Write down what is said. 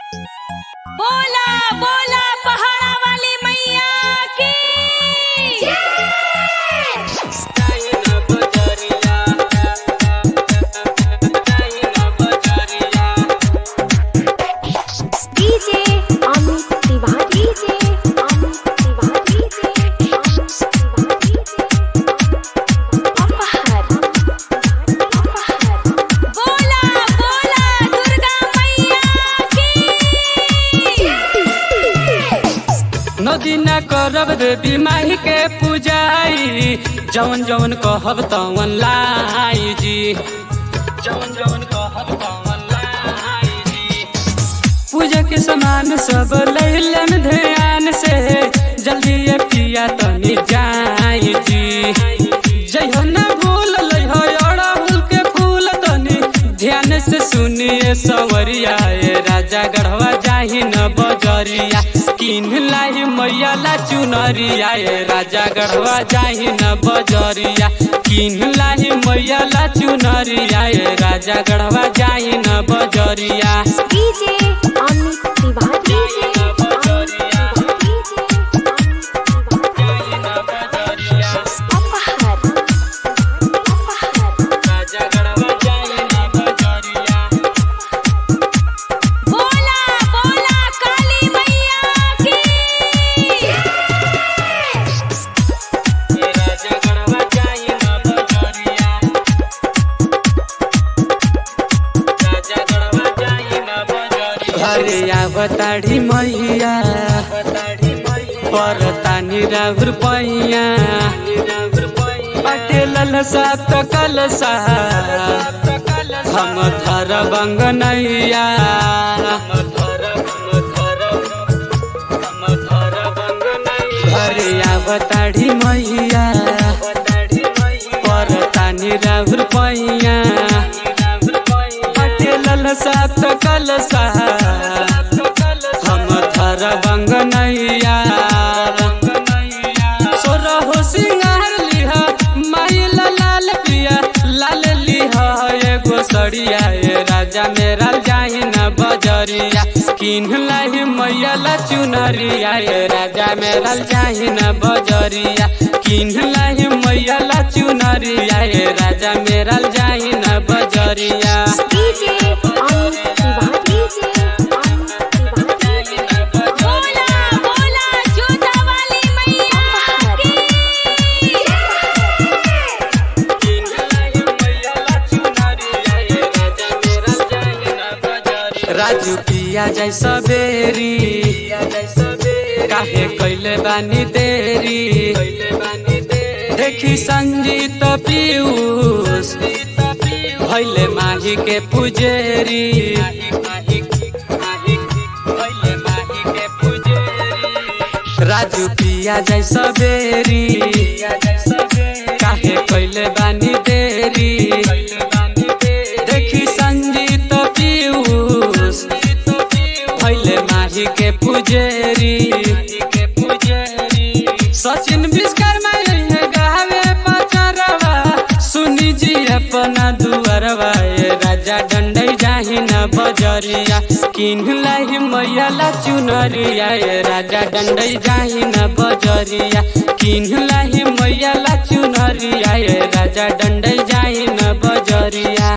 बोला बोला पहाड़ा वाली मैया की DJ Amit Tiwari DJ Amit Tiwari DJ Amit Tiwari अपहर अपहर बोला बोला दुर्गा मैया की नदी न करब देवी माही के पूजाई जवन जवन कहब तवन लाई जी जवन जवन कहब तवन लाई जी पूजा के सामान सब लैलन ध्यान से जल्दी ये पिया तनी जाई जी जइहो न भूल लइहो अड़हुल के फूल तनी ध्यान से सुनिए सवरिया ए राजा गढ़वा जाही न बजरिया किन लाई मैया ला चुनरिया ए राजा गढ़वा जाही न बजरिया किन लाई मैया ला चुनरिया ए राजा गढ़वा जाही न बजरिया DJ Amit Tiwari DJ Amit Tiwari DJ अपहर अपहर बोला बोला काली मैया की घरे आवताड़ी मैया परतानी राउर पैया पटेल सात कलसा हम थर बंग नैया घरे आवताड़ी मैया परतानी राउर पैया पटेल सात कलसा हम थर बंग नैया सोरहो सिंगार लिहा माई ला लाल पिया लाल लिहा एगो सड़िया ए राजा मेरा जाही न बजरिया किन लाही मैया ला चुनरिया ए राजा मेरा जाही न बजरिया किन लाही मैया ला चुनरिया ए राजा मेरा जाही न बजरिया डीजे अमित तिवारी डीजे अमित तिवारी बोला बोला जोधा वाली मैया अपहर राजू पिया जैसा बेरी काहे कैले बानी देरी देखी संजीत पीयूष भैले माही के पुजेरी राजू पिया जैसा बेरी काहे कैले बानी देरी देखी संजीत पीयूष भैले माही के पुजेरी सचिन विश्वकर्मा यही गावे पचरवा सुनी जी अपना दुअरवा ए राजा डंडई जाही न बजरिया किन लाही मैया ला चुनरिया ए राजा डंडई जाही न बजरिया किन लाही मैया ला चुनरिया ए राजा डंडई जाही न बजरिया